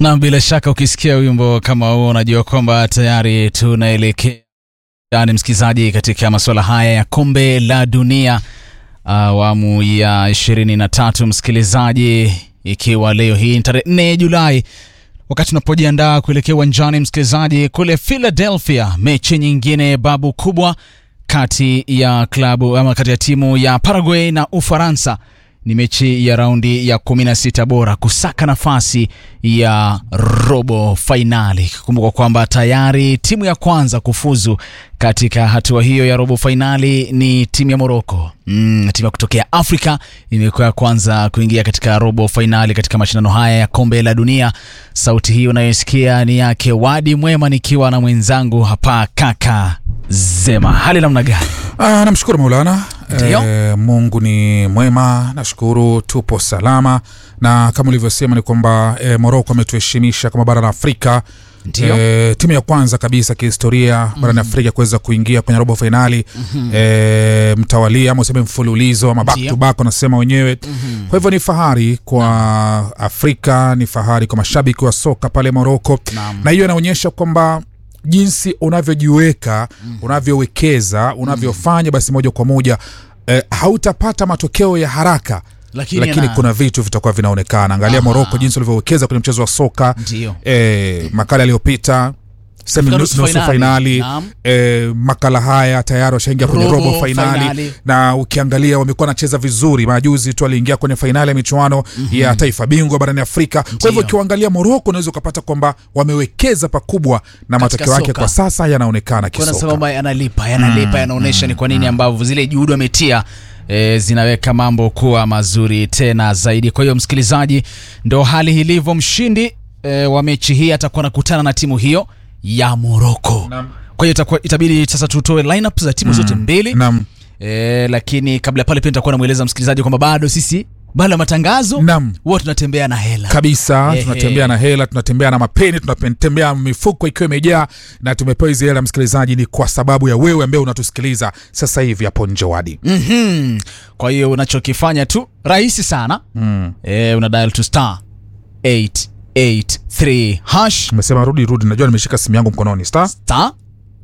Na bila shaka ukisikia wimbo kama huo unajua kwamba tayari tunaelekea ndani, msikilizaji, katika masuala haya ya kombe la dunia awamu ya ishirini na tatu, msikilizaji, ikiwa leo hii ni tarehe 4 Julai, wakati tunapojiandaa kuelekea uwanjani, msikilizaji, kule Philadelphia, mechi nyingine babu kubwa kati ya klabu ama kati ya timu ya Paraguay na Ufaransa ni mechi ya raundi ya 16 bora kusaka nafasi ya robo fainali. Kumbuka kwamba tayari timu ya kwanza kufuzu katika hatua hiyo ya robo fainali ni timu ya Moroko. Mm, timu ya kutokea Afrika imekuwa ya kwanza kuingia katika robo fainali katika mashindano haya ya kombe la dunia. Sauti hii unayosikia ni yake Wadi Mwema, nikiwa na mwenzangu hapa kaka Zema. Hali namna gani? Ah, namshukuru Maulana. Ndio. E, Mungu ni mwema, nashukuru tupo salama, na kama ulivyosema ni kwamba e, Moroko ametuheshimisha kama bara la Afrika. Ndio. E, timu ya kwanza kabisa kihistoria barani Afrika kuweza kuingia kwenye robo fainali e, mtawalia ama useme mfululizo ama back Ndio. to back wanasema wenyewe. Kwa hivyo ni fahari kwa Afrika, ni fahari kwa mashabiki wa soka pale Moroko, Naam. na hiyo inaonyesha kwamba jinsi unavyojiweka unavyowekeza unavyofanya basi moja kwa moja eh, hautapata matokeo ya haraka Lakini lakini yana- kuna vitu vitakuwa vinaonekana angalia Aha. moroko jinsi ulivyowekeza kwenye mchezo wa soka Ndio. eh, makala yaliyopita semi Katika nusu nusu fainali fainali. Naam. eh, makala haya tayari washaingia kwenye Robo robo fainali fainali. na ukiangalia wamekuwa wanacheza vizuri majuzi tu aliingia kwenye fainali ya michuano ya taifa bingwa barani afrika kwa hivyo Ndio. ukiangalia moroko unaweza ukapata kwamba wamewekeza pakubwa na matokeo yake soka. kwa sasa yanaonekana Kuna kisoka sababu yanalipa yanalipa, yanaonyesha ni kwa nini ambavyo zile juhudi wametia e, zinaweka mambo kuwa mazuri tena zaidi. Kwa hiyo msikilizaji, ndo hali ilivyo. Mshindi e, wa mechi hii atakuwa anakutana na timu hiyo ya Moroko. Naam. Kwa hiyo itakuwa itabidi sasa tutoe lineup za timu zote mbili Naam. e, lakini kabla ya pale pia nitakuwa namweleza msikilizaji kwamba bado sisi baada ya matangazo Naam. huwa tunatembea na hela kabisa Ehe. tunatembea na hela tunatembea na mapeni tunatembea mifuko ikiwa imejaa na tumepewa hizi hela msikilizaji ni kwa sababu ya wewe ambaye unatusikiliza sasa hivi hapo njowadi Mhm. Kwa hiyo unachokifanya tu rahisi sana mm. e, una dial to star 883 hash umesema rudi rudi najua nimeshika simu yangu mkononi star star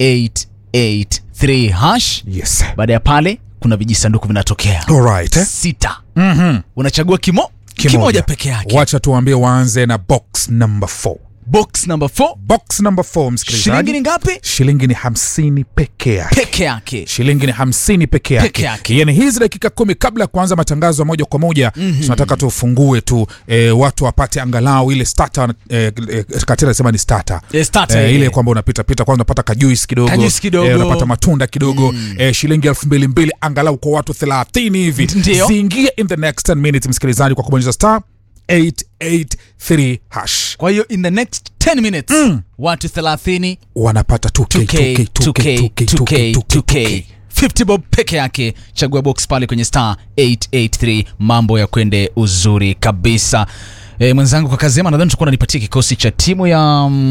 883 hash. yes Baada ya pale kuna vijisanduku vinatokea alright eh? sita, mm-hmm. unachagua kimo kimoja, peke yake. wacha tuambie waanze na box number 4 Box number 4 box number 4 shilingi msikilizaji ni ngapi? shilingi ni hamsini peke yake Peke yake. shilingi ni hamsini peke yake, Peke yake. yani hizi dakika kumi kabla ya kuanza matangazo ya moja kwa moja mm-hmm. tunataka tufungue tu e, watu wapate angalau ile starter e, e, katira nasema ni starter Eh, starter Eh, ile. ile kwamba unapita pita kwanza unapata kajuisi kidogo, Kajuisi kidogo. eh, unapata matunda kidogo eh, shilingi elfu mbili mbili angalau kwa watu thelathini hivi Ndio. ziingie in the next 10 minutes msikilizaji kwa kubonyeza star 883 hash Kwa hiyo in the next 10 minutes watu 30 wanapata 2K, 2K, 2K, 2K, 2K, 2K, 2K. 50 bob peke yake. Chagua box pale kwenye star 883, mambo ya kwende uzuri kabisa. E, mwenzangu kwa Kazema nadhani tutakuwa nanipatia kikosi cha timu ya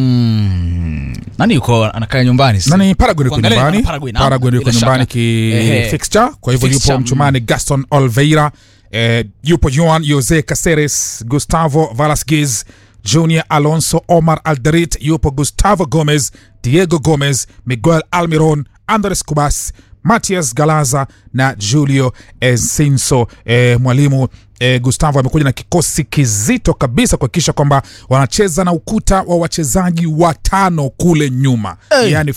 mm, nani yuko anakaa nyumbani sasa? nani Paraguay yuko Kuangalia nyumbani na Paraguay, naam, Paraguay yuko bila nyumbani shaka. ki Ehe. fixture kwa hivyo Fixture, yupo mm. mchumani Gaston Oliveira eh, yupo Juan Jose Caceres Gustavo Velasquez Junior Alonso Omar Alderit yupo Gustavo Gomez Diego Gomez Miguel Almiron Andres Cubas Matias Galaza na Julio Enciso. Eh, mwalimu eh, Gustavo amekuja na kikosi kizito kabisa kuhakikisha kwamba wanacheza na ukuta wa wachezaji watano kule nyuma Hey. yani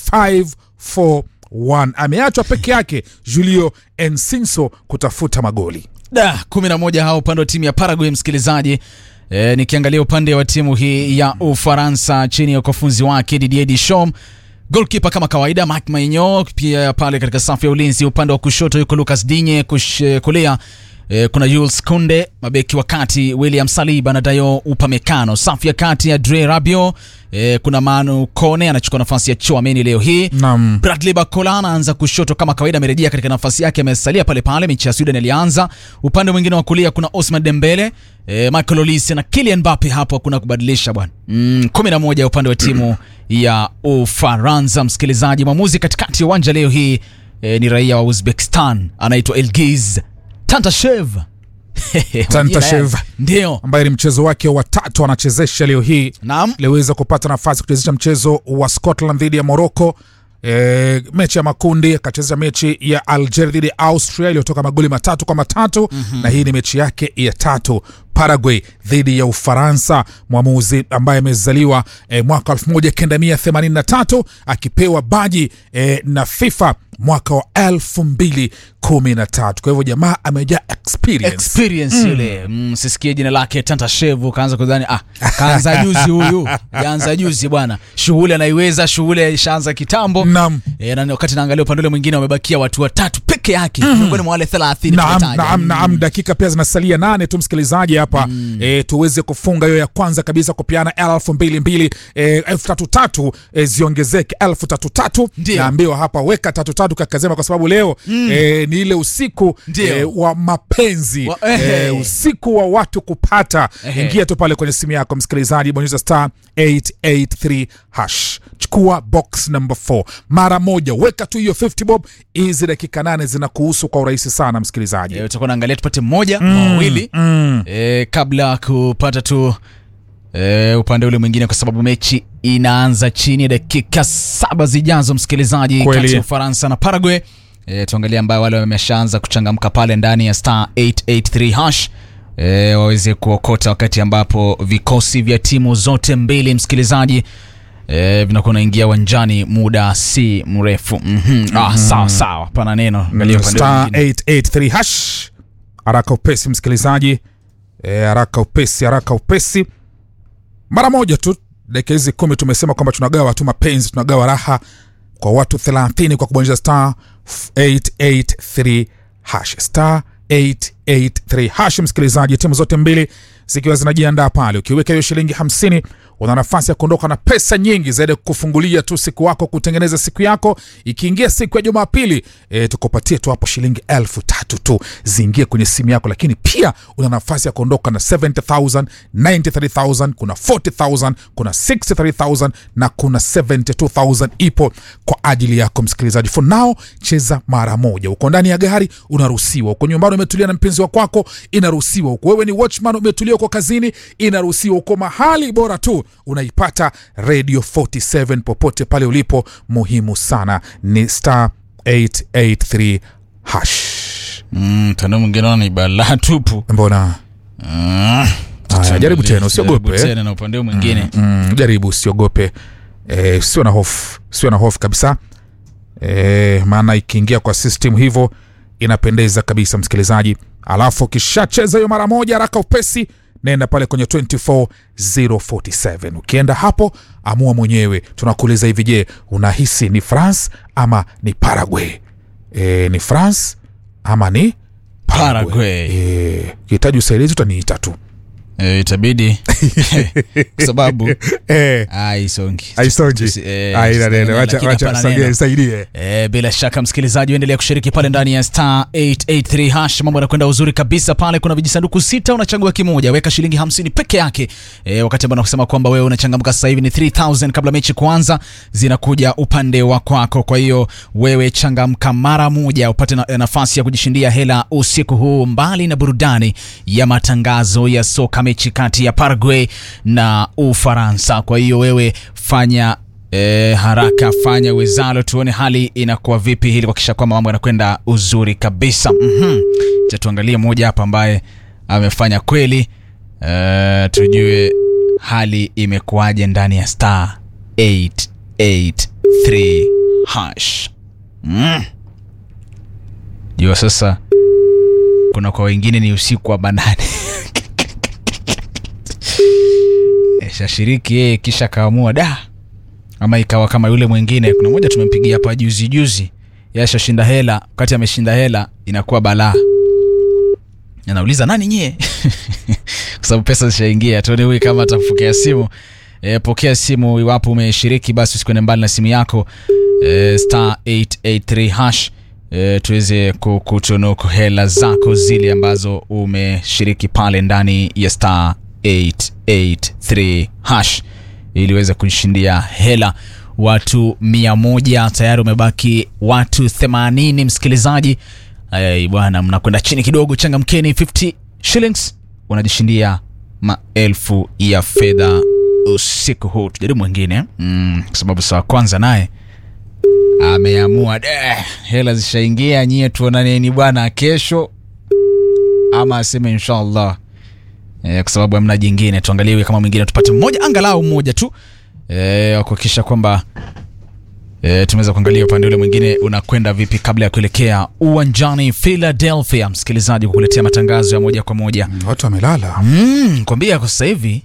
541 ameachwa peke yake Julio Ensinso kutafuta magoli. Da, kumi na moja hao upande wa timu ya Paraguay msikilizaji. E, nikiangalia upande wa timu hii ya Ufaransa chini ya ukufunzi wake Didier Deschamps, goalkeeper kama kawaida Marc Maignan, pia pale katika safu ya ulinzi upande wa kushoto yuko Lucas Digne, kush, kulia e, kuna Jules Kounde, mabeki wa kati William Saliba na Dayo Upamecano, safu ya kati ya Dre Rabiot, e, kuna Manu Kone anachukua nafasi ya Chouameni leo hii Naam. Bradley Barcola anaanza kushoto kama kawaida, amerejea katika nafasi yake, amesalia pale pale. Mechi ya Sweden ilianza. Upande mwingine wa kulia kuna Osman Dembele, eh, Michael Olise na Kylian Mbappe, hapo hakuna kubadilisha bwana. Mm, 11 upande wa timu ya Ufaransa. Msikilizaji, mwamuzi katikati ya uwanja leo hii eh, ni raia wa Uzbekistan anaitwa Elgiz Tantashev. Tantashev. ndio ambaye ni mchezo wake wa tatu anachezesha leo hii naam aliweza kupata nafasi kuchezesha mchezo wa Scotland dhidi ya Morocco. E, mechi ya makundi akachezesha mechi ya Algeria dhidi ya Austria iliyotoka magoli matatu kwa matatu mm-hmm. na hii ni mechi yake ya tatu. Paraguay dhidi ya Ufaransa, mwamuzi ambaye amezaliwa e, mwaka 1983 akipewa baji e, na FIFA mwaka wa 2013. Kwa hivyo jamaa amejaa experience. experience yule mm, sisikie jina lake Tantashevu kaanza kudhani ah, kaanza juzi huyu kaanza juzi bwana, shughuli anaiweza, shughuli ishaanza kitambo Naam. e, na wakati naangalia upande ule mwingine wamebakia watu watatu peke yake miongoni mwa wale 30 Naam, tumetaja. naam, naam, dakika pia zinasalia nane tu msikilizaji hapa mm. e, tuweze kufunga hiyo ya kwanza kabisa kupiana elfu mbili mbili e, elfu tatu tatu e, ziongezeke elfu tatu tatu Ndio. naambiwa hapa weka tatu tatu kakazema kwa sababu leo mm. e, ni ile usiku Ndio. e, wa mapenzi Wa- e, ehe. usiku wa watu kupata Ehe. ingia tu pale kwenye simu yako msikilizaji bonyeza star 883 hash chukua box number 4 mara moja weka tu hiyo 50 bob hizi dakika nane zinakuhusu kwa urahisi sana msikilizaji E, utakuwa naangalia tupate mmoja mawili mm. e, kabla kupata tu e, upande ule mwingine kwa sababu mechi inaanza chini ya dakika saba zijazo msikilizaji Kweli. kati ya ufaransa na paraguay e, tuangalie ambayo wale wameshaanza kuchangamka pale ndani ya star 883 hash e, waweze kuokota wakati ambapo vikosi vya timu zote mbili msikilizaji e, vinakuwa naingia uwanjani muda si mrefu mm-hmm. ah, sawa sawa pana neno angalia upande ule star mwingine 883 hash haraka upesi msikilizaji e, haraka upesi haraka upesi mara moja tu dakika hizi kumi tumesema kwamba tunagawa tu mapenzi tunagawa raha kwa watu 30 kwa kubonyeza star 883 hash star 883 hash msikilizaji timu zote mbili zikiwa zinajiandaa pale ukiweka hiyo shilingi 50 una nafasi ya kuondoka na pesa nyingi zaidi ya kufungulia tu siku wako kutengeneza siku yako ikiingia siku ya jumapili e, tukupatie tu hapo shilingi elfu tatu tu ziingie kwenye simu yako lakini pia una nafasi ya kuondoka na 70000 93000 kuna 40000 kuna 63000 na kuna 72000 ipo kwa ajili yako msikilizaji for now cheza mara moja uko ndani ya gari unaruhusiwa uko nyumbani umetulia na mpenzi wa kwako inaruhusiwa uko wewe ni watchman umetulia uko kazini inaruhusiwa uko mahali bora tu unaipata radio 47 popote pale ulipo muhimu sana ni star 883 hash Mm, tano mwingine naona ni balaa tupu. mbona Ah, Haya, jaribu tena, usiogope, jaribu eh. tena na upande huu mwingine. mm, jaribu usiogope e, sio na hofu sio na hofu kabisa e, maana ikiingia kwa system hivyo inapendeza kabisa msikilizaji alafu ukishacheza hiyo mara moja haraka upesi nenda pale kwenye 24047 ukienda hapo amua mwenyewe tunakuuliza hivi je unahisi ni france ama ni paraguay e, ni france ama ni Paraguay. Eh, ukihitaji usaidizi utaniita tu Eh, itabidi kwa sababu e, ah, isongi. aisonji Tusi- eh, aina neno lakini wacha wacha hapana saidie neno. saidie E, bila shaka msikilizaji uendelea kushiriki pale ndani ya star 883 hash mambo yanakwenda uzuri kabisa pale kuna vijisanduku sita unachagua kimoja weka shilingi 50 peke yake e, wakati ambao nakusema kwamba wewe unachangamka sasa hivi ni 3000 kabla mechi kuanza zinakuja upande wa kwako kwa hiyo wewe changamka mara moja upate na, nafasi ya kujishindia hela usiku huu mbali na burudani ya matangazo ya soka mechi kati ya Paraguay na Ufaransa kwa hiyo wewe fanya E, haraka fanya wezalo tuone hali inakuwa vipi ili kuhakikisha kwamba mambo yanakwenda uzuri kabisa mm-hmm. cha tuangalie mmoja hapa ambaye amefanya kweli e, tujue hali imekuwaje ndani ya star 883 hash mm. jua sasa kuna kwa wengine ni usiku wa banane E, shashiriki yeye kisha kaamua da ama ikawa kama yule mwingine kuna mmoja tumempigia hapa juzi juzi yashashinda hela wakati ameshinda hela inakuwa balaa anauliza nani nyie kwa sababu pesa zishaingia tuone huyu kama atakupokea simu e, pokea simu iwapo umeshiriki basi usikwende mbali na simu yako e, star 883 hash e, tuweze kukutunuku hela zako zile ambazo umeshiriki pale ndani ya star 883 hash ili uweze kushindia hela watu mia moja tayari umebaki watu 80 msikilizaji Ay, bwana mnakwenda chini kidogo changamkeni 50 shillings unajishindia maelfu ya fedha usiku huu tujaribu mwingine mm, kwa sababu saa kwanza naye ameamua "Eh, hela zishaingia nyie tuonaneni bwana kesho ama aseme inshallah e, kwa sababu hamna jingine tuangaliwe kama mwingine tupate mmoja angalau mmoja tu e, wa kuhakikisha kwamba e, tumeweza kuangalia upande ule mwingine unakwenda vipi kabla ya kuelekea uwanjani philadelphia msikilizaji kukuletea matangazo ya moja kwa moja watu wamelala mm, kwambia kwa sasa hivi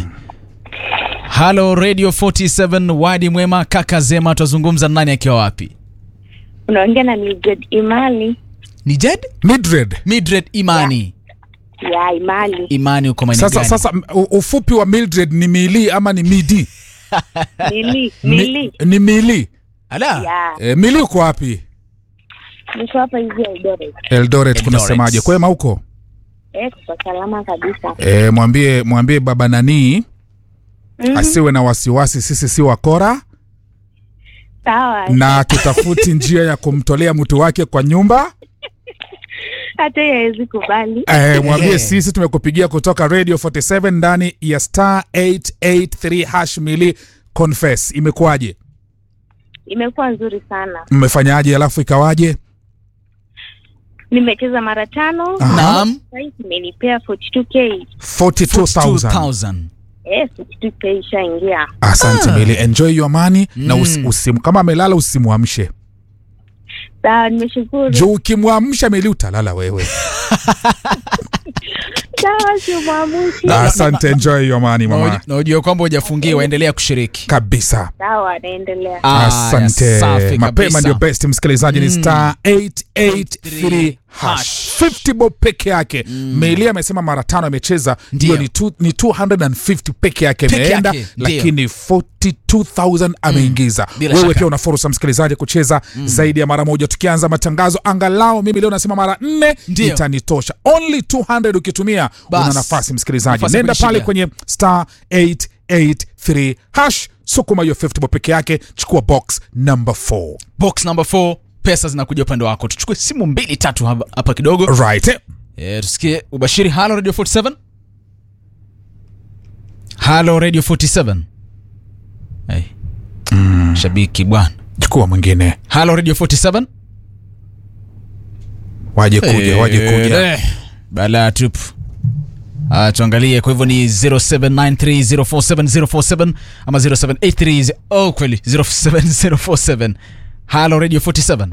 halo radio 47 wadi mwema kaka zema twazungumza na nani akiwa wapi unaongea na Mildred Imali ni jed Mildred. midred imani ya Imali imani uko maeneo Sasa, gani? sasa m- u- ufupi wa Mildred ni mili ama ni midi? Mili Mi- Mili Ni mili. ala ya E, mili uko wapi? niko hapa hivi Eldoret Eldoret kunasemaje? Kwema huko? eh kwa salama kabisa E, mwambie mwambie baba nanii Mhm. asiwe na wasiwasi, sisi si wakora sawa na tutafuti njia ya kumtolea mtu wake kwa nyumba. hata yeye hawezi kubali E, mwambie Ehe. sisi tumekupigia kutoka Radio 47 ndani ya star 883 hash mili confess. Imekuwaje? imekuwa nzuri sana Mmefanyaje? Alafu ikawaje? nimecheza mara tano Aha. naam sasa imenipea 42k 42,000. 2000 eh 42k ishaingia Asante Ah. Mili, enjoy your money na usi, Mm. usimu, kama amelala usimwamshe sawa nimeshukuru juu ukimwamsha Mili utalala wewe. sawa simwamushi Asante, enjoy your money Na mama, uji- na ujue kwamba hujafungiwa endelea kushiriki kabisa. sawa naendelea Aya, Asante, safi mapema kabisa. ndio best. Msikilizaji ni Mm. star 883 hash hash. 50 bob peke yake. Meli amesema mara tano amecheza, Ndio. ndio ni, tu- ni 250 peke yake Peke imeenda, yake, ndio. lakini 42000 ameingiza. bila Wewe shaka. pia una fursa msikilizaji kucheza zaidi ya mara moja. Tukianza matangazo, angalau mimi leo nasema mara nne Ndio. itanitosha. Only 200 ukitumia Bas. una nafasi msikilizaji, Nafasi ya nenda pale kujishindia. kwenye star 883 hash, sukuma hiyo 50 bob peke yake, chukua box number 4 box number 4 pesa zinakuja upande wako tuchukue simu mbili tatu hapa hapa kidogo right eh? e, tusikie ubashiri halo radio 47 halo radio 47 hey. shabiki bwana chukua mwingine halo radio 47 waje kuja waje kuja Eh, balaa tupu Ah, tuangalie kwa hivyo ni 0793047047 ama 0783 oh kweli 07047 halo radio 47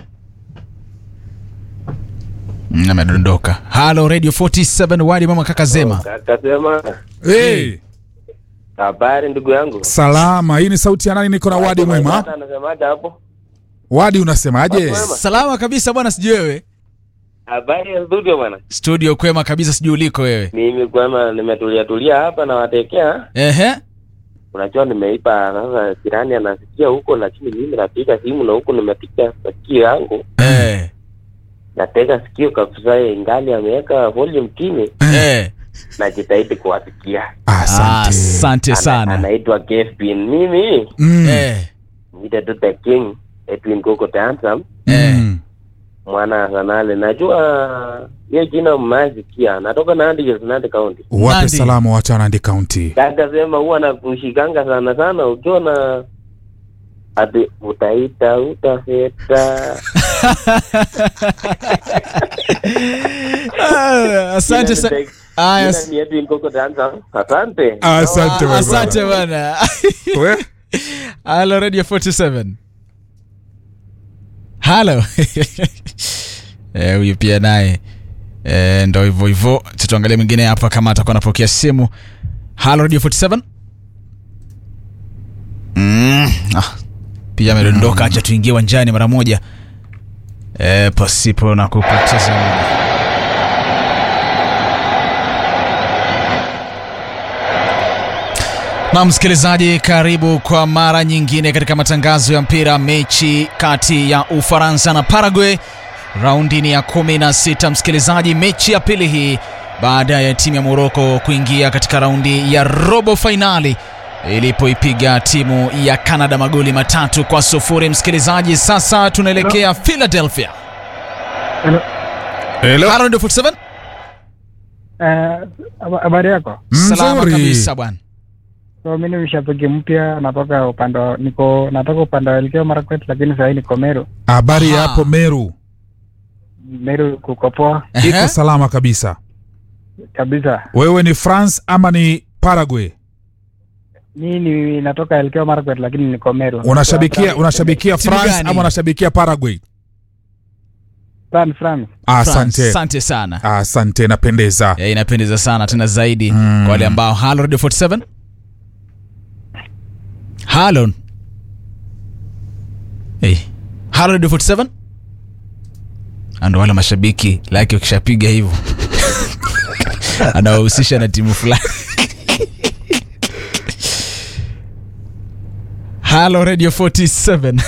Mm, amedondoka halo radio 47 wadi mama kaka zema Kakasema hey, habari ndugu yangu. salama hii ni sauti ya nani niko na wadi mwema Dada Anasemaje hapo? wadi unasemaje Mwema. salama kabisa bwana sijui wewe Habari ya studio bwana. studio kwema kabisa sijui uliko wewe Mimi kwema nimetulia tulia hapa na watekea. ehe Unajua nimeipa sasa jirani anasikia huko lakini mimi napiga simu na huko nimepiga sikio yangu. eh Natega sikio kabisa ingali ameweka volume chini eh najitahidi kuwasikia. asante asante Ana- sana Anaitwa Kevin. Mimi Mm, eh nita tu the king Edwin Gogo the handsome eh mm. mwana sanale. Najua hiyo jina mmasikia. Natoka Nandi Hills, Nandi County. wape Nandi. salama watu wa Nandi County Kaka sema huwa nakushikanga sana sana ukiwa na ati utaita utafeta. Ah, asante sa- Aya, Jina ni Edwin Koko Danza. Asante. asante wewe asante bwana bwana. We? halo radio 47 halo Eh, huyu pia naye eh, ndo hivyo hivyo tutuangalia mwingine hapa kama atakuwa anapokea simu halo radio 47 mm, ah, pia amedondoka acha tuingie uwanjani mara moja eh, pasipo na kupoteza muda na msikilizaji karibu kwa mara nyingine katika matangazo ya mpira mechi kati ya ufaransa na paraguay raundi ni ya 16 msikilizaji mechi ya pili hii baada ya timu ya moroko kuingia katika raundi ya robo fainali ilipoipiga timu ya canada magoli matatu kwa sufuri msikilizaji sasa tunaelekea philadelphia Hello? Halo, ndio 47 Eh, haba- habari yako? salama Mzuri. kabisa bwana So mimi ni mshabiki mpya, natoka upande wa- niko natoka upande wa Elgeyo Marakwet, lakini sasa niko Meru. habari Aha. yapo meru Meru kuko poa Ehe. iko salama kabisa kabisa. wewe ni france ama ni paraguay Mimi natoka Elgeyo Marakwet, lakini niko Meru. unashabikia unashabikia Timu france gani? ama unashabikia paraguay France, France. France, asante asante sana asante napendeza Eh, inapendeza sana tena zaidi Mm. kwa wale ambao halo radio 47 halo hey. halo radio 47 ando wale mashabiki lake wakishapiga hivyo anawahusisha na timu fulani halo radio 47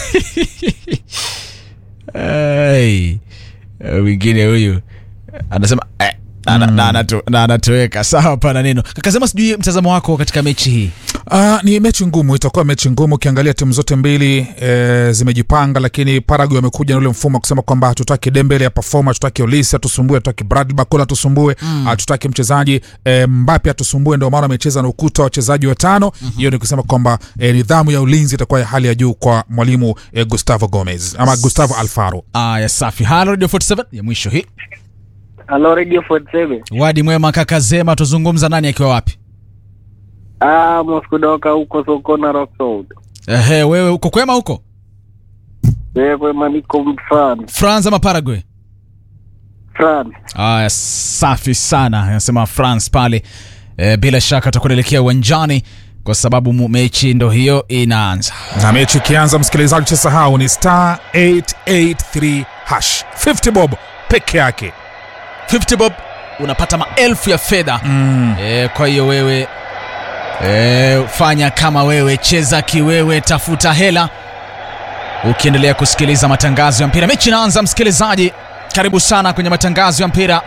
hey. mwingine huyu anasema eh, ana- na anato- na anatoweka sawa pana neno kakasema sijui mtazamo wako katika mechi hii Uh, ni mechi ngumu, itakuwa mechi ngumu. Ukiangalia timu zote mbili e, zimejipanga, lakini Paraguay wamekuja na ule mfumo wa kusema kwamba hatutaki Dembele ya perform, hatutaki Olise atusumbue, hatutaki Bradley Barcola atusumbue, hatutaki mchezaji e, Mbappe atusumbue. Ndio maana wamecheza na ukuta wa wachezaji watano. Hiyo ni kusema kwamba e, nidhamu ya ulinzi itakuwa ya hali ya juu kwa mwalimu e, Gustavo Gomez ama Gustavo Alfaro. aya safi halo radio 47 ya mwisho hii Halo Radio 47. wadi mwema kaka zema tuzungumza nani akiwa wapi Ah, moskudoka huko Sokona Rock Road. ehe wewe uko kwema huko Wewe maniko France. france ama paraguay France. aya safi sana anasema france pale e, bila shaka atakuwa naelekea uwanjani kwa sababu mu- mechi ndo hiyo inaanza Na mechi ikianza, msikilizaji, usisahau ni star 883 hash 50 bob peke yake. 50 bob unapata maelfu ya fedha Mm. e, kwa hiyo wewe e, fanya kama wewe cheza kiwewe tafuta hela ukiendelea kusikiliza matangazo ya mpira mechi inaanza msikilizaji karibu sana kwenye matangazo ya mpira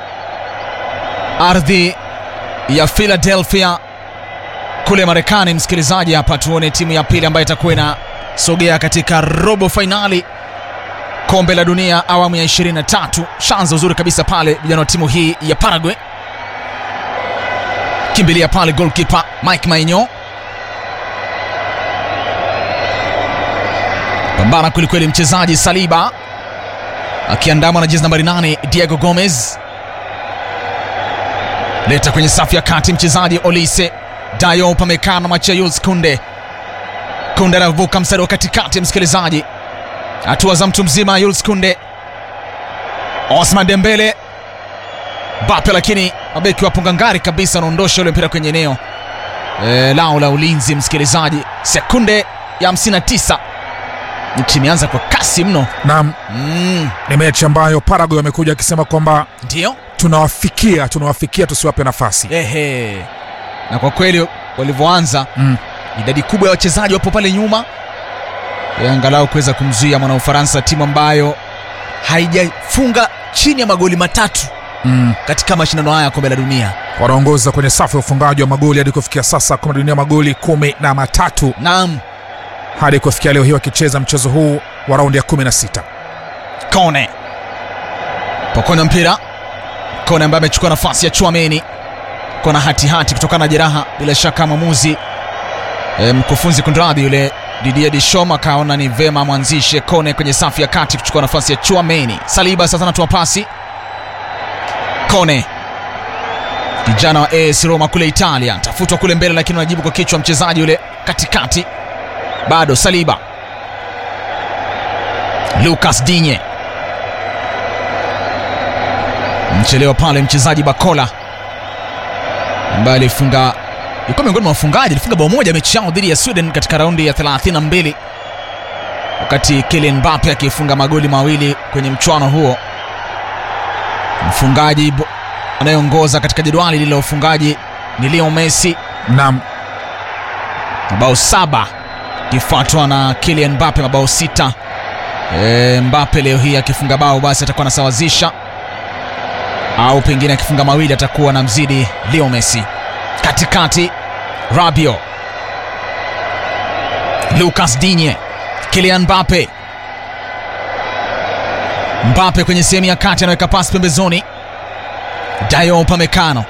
ardhi ya philadelphia kule marekani msikilizaji hapa tuone timu ya pili ambayo itakuwa inasogea katika robo fainali kombe la dunia awamu ya 23 shanza uzuri kabisa pale vijana wa timu hii ya paraguay kimbilia pale golkipa mike mainyo pambana kwelikweli mchezaji saliba akiandamwa na jezi nambari 8 diego gomez leta kwenye safu ya kati mchezaji olise dayo pamekana machayus kunde kunde anavuka mstari wa katikati msikilizaji hatua za mtu mzima yuls kunde osman dembele bape lakini mabeki wapunga ngari kabisa anaondosha ule mpira kwenye eneo e, lao la ulinzi msikilizaji sekunde ya 59 nchi imeanza kwa kasi mno Naam, mm, ni mechi ambayo Paraguay wamekuja akisema kwamba ndio tunawafikia tunawafikia tusiwape nafasi ehe na kwa kweli walivyoanza mm. idadi kubwa ya wachezaji wapo pale nyuma e, angalau kuweza kumzuia mwana Ufaransa, timu ambayo haijafunga chini ya magoli matatu Mm. katika mashindano haya ya kombe la dunia. wanaongoza kwenye safu ya ufungaji wa magoli hadi kufikia sasa kombe la dunia magoli kumi na matatu Naam, hadi kufikia leo hii wakicheza mchezo huu wa raundi ya 16 Kone pokonya mpira, Kone ambaye amechukua nafasi ya Chouameni, kona hatihati kutokana na jeraha. Bila shaka mwamuzi e, mkufunzi kunradhi, yule Didier Deschamps akaona ni vema mwanzishe Kone kwenye safu ya kati kuchukua nafasi ya Chouameni. Saliba sasa anatoa pasi Kone kijana wa AS Roma kule Italia, tafutwa kule mbele, lakini anajibu kwa kichwa mchezaji yule katikati, bado Saliba. Lucas Digne mchelewa pale, mchezaji Bakola ambaye alifunga, ilikuwa miongoni mwa wafungaji, alifunga bao moja mechi yao dhidi ya Sweden katika raundi ya 32 wakati Kylian Mbappe akifunga magoli mawili kwenye mchuano huo. Mfungaji bo- anayeongoza katika jedwali lile la ufungaji ni Leo Messi nam mabao saba akifuatwa na Kylian Mbappe mabao sita. E, Mbappe leo hii akifunga bao basi atakuwa anasawazisha au pengine akifunga mawili atakuwa na mzidi Leo Messi. Katikati Rabio, Lucas Digne, Kylian Mbappe. Mbappe kwenye sehemu ya kati anaweka pasi pembezoni, Dayo Upamecano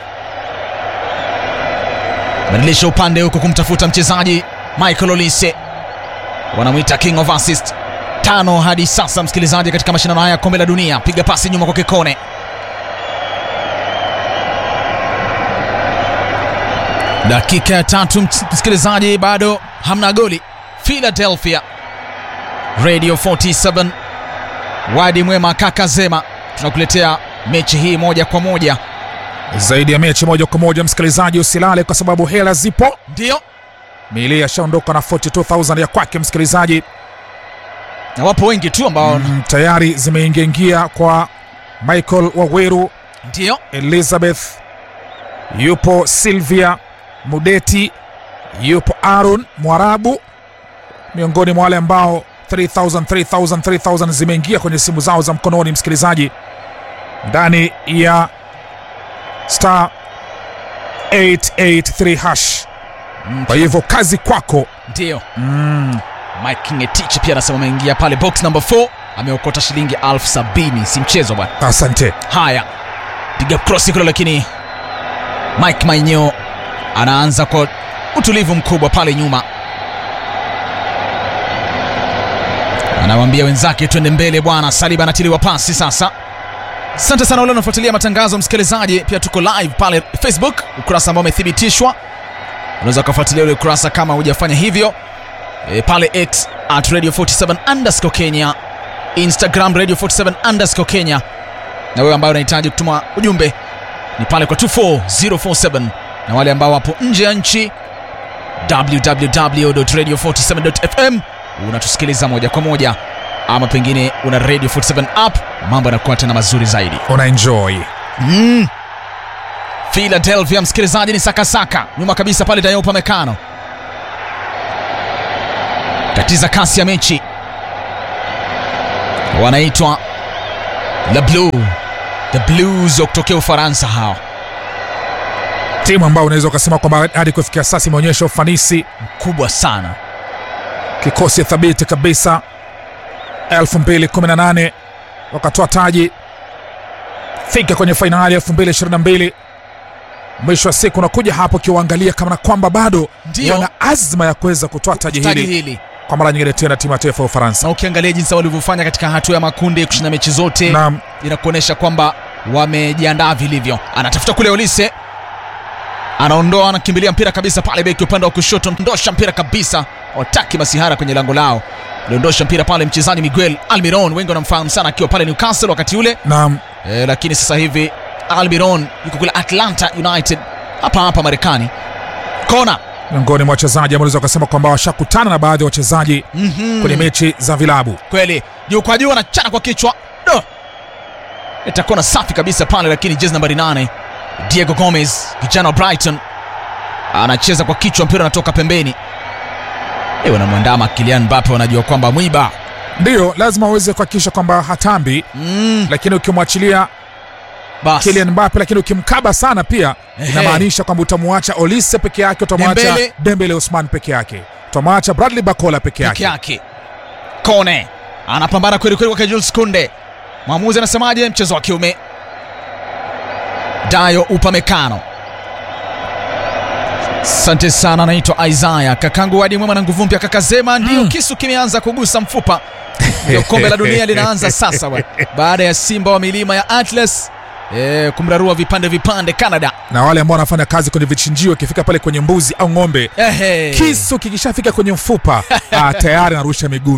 badilisha upande huku kumtafuta mchezaji Michael Olise, wanamwita king of assist. Tano hadi sasa, msikilizaji, katika mashindano haya ya kombe la dunia. Piga pasi nyuma kwa Kikone, dakika ya tatu, msikilizaji, bado hamna goli. Philadelphia Radio 47 Wadi Mwema kaka Zema, tunakuletea mechi hii moja kwa moja. zaidi ya mechi moja kwa moja msikilizaji usilale kwa sababu hela zipo Ndio mili ashaondoka na 42000 ya kwake msikilizaji na wapo wengi tu ambao mm, tayari zimeingiaingia kwa michael waweru ndio elizabeth yupo silvia mudeti yupo aron mwarabu miongoni mwa wale ambao 3000 3000 3000 zimeingia kwenye simu zao za mkononi msikilizaji ndani ya star 883 hash kwa hivyo kazi kwako ndio mm. Mike Ngetich pia anasema ameingia pale box number 4 ameokota shilingi elfu sabini si mchezo bwana. asante Haya, piga cross kule, lakini Mike Mainyo anaanza kwa utulivu mkubwa pale nyuma, anawaambia wenzake twende mbele bwana. Saliba anatiliwa pasi sasa. Asante sana wale wanafuatilia matangazo msikilizaji, pia tuko live pale Facebook, ukurasa ambao umethibitishwa. Unaweza ukafuatilia ule ukurasa kama hujafanya hivyo e, pale X at radio 47 underscore Kenya, Instagram radio 47 underscore Kenya, na wewe ambaye unahitaji kutuma ujumbe ni pale kwa 24047 na wale ambao wapo nje ya nchi www.radio47.fm unatusikiliza moja kwa moja, ama pengine una radio 47 app, mambo yanakuwa tena mazuri zaidi. una enjoy Mm. Philadelphia msikilizaji ni sakasaka nyuma kabisa pale Dayo Upamecano tatiza kasi ya mechi wanaitwa La Blue The Blues wa kutokea Ufaransa hao timu ambayo unaweza ukasema kwamba hadi kufikia sasa imeonyesha ufanisi kubwa sana kikosi thabiti kabisa 2018 wakatoa taji fika kwenye fainali 2022 mwisho wa siku unakuja hapo ukiwaangalia kama na kwamba bado Ndio. wana azma ya kuweza kutoa taji taji hili hili kwa mara nyingine tena timu ya taifa ya ufaransa na ukiangalia jinsi walivyofanya katika hatua ya makundi kushinda mechi zote na inakuonyesha kwamba wamejiandaa vilivyo. Anatafuta kule Olise, anaondoa, anakimbilia mpira kabisa pale, beki upande wa kushoto, ndosha mpira kabisa, wataki masihara kwenye lango lao, aliondosha mpira pale mchezaji Miguel Almiron, wengi wanamfahamu sana akiwa pale Newcastle wakati ule na e, lakini sasa hivi Almiron yuko kule Atlanta United hapa hapa Marekani. Kona miongoni mwa wachezaji ambao unaweza ukasema kwamba washakutana na baadhi ya wachezaji mm kwenye mechi za vilabu kweli, juu kwa juu, anachana kwa kichwa do itakuwa na safi kabisa pale, lakini jezi nambari 8 Diego Gomez kijana wa Brighton anacheza kwa kichwa, mpira unatoka pembeni. Eh, wanamwandama Kylian Mbappe, wanajua kwamba mwiba ndiyo lazima uweze kuhakikisha kwamba hatambi mm, lakini ukimwachilia basi Kylian Mbappe lakini ukimkaba sana pia Ehe. inamaanisha kwamba utamwacha Olise peke yake, utamwacha Dembele. Dembele Osman peke yake, utamwacha Bradley Bakola peke peke yake. yake. Kone anapambana kweli kweli kwake Jules Kunde. Mwamuzi anasemaje? Mchezo wa kiume. Dayo Upamecano. Asante sana, anaitwa Isaya kakangu Wadi Mwema na nguvu mpya kakazema. Ndio kisu kimeanza kugusa mfupa, ndio kombe la dunia linaanza sasa bwana, baada ya Simba wa milima ya Atlas eh, kumrarua vipande vipande Canada. Na wale ambao wanafanya kazi kwenye vichinjio, ikifika pale kwenye mbuzi au ng'ombe, Ehe. kisu kikishafika kwenye mfupa ah, tayari narusha miguu